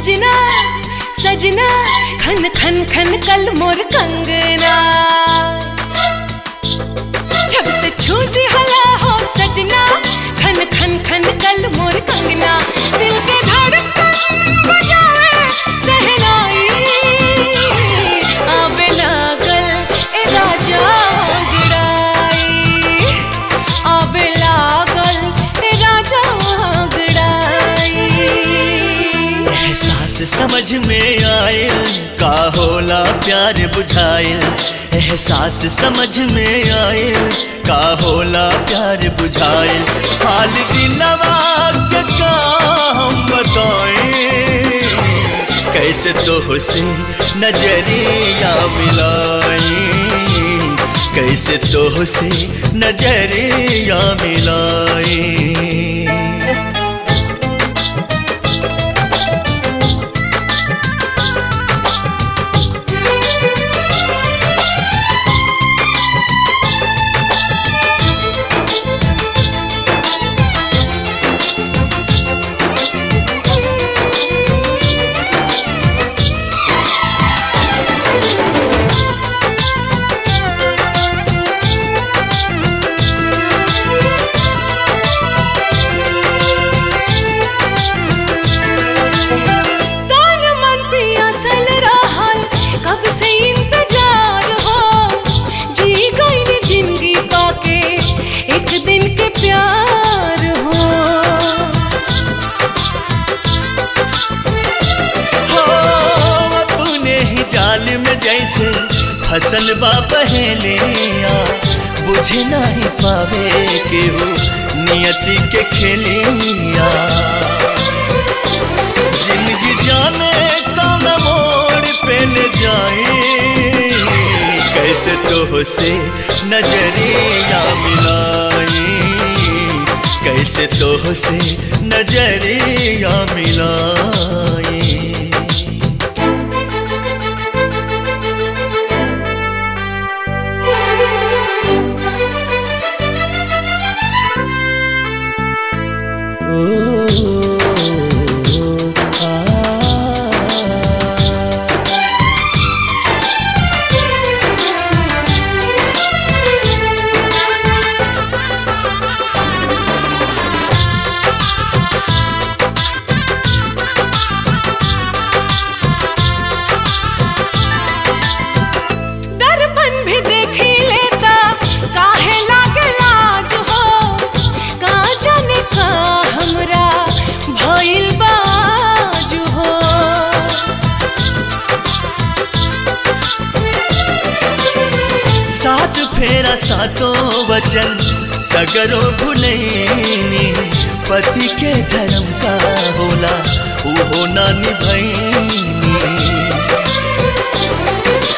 सजना सजना खन खन खन कल मोर कंगना जब से छूट हला हो सजना खन खन खन कल मोर कंगना दिल के धड़कन बजाए सहनाई आबे लागल ए राजा गिराई आबे लागल ए राजा गिराई एहसास समझ में आयल का होला प्यार बुझायल एहसास समझ में आयल का होला प्यार बुझायल हाल दिलवा के का हम बताएं कैसे तो से नजरिया मिलाई कैसे तो से नजरिया मिलाई तन मन पियासल रहल कब से इंतजार हो जी गई जिंदगी पाके एक दिन के प्यार हो हो अपने ही जाल में जैसे फसल बा पहलिया बुझे नहीं पावे केहू नियति के खेलिया जिंदगी जाने कौन मोड़ पे ले जाए कैसे तो से नजरिया मिलाई कैसे तो से नजरिया मिलाई दर्पण भी देखी लेता काहे लागे लाज हो का जाने का हमरा भइल बाज हो सात फेरा सातों वचन सगरो भुलैनी पति के धर्म का होला उहो ना निभैनी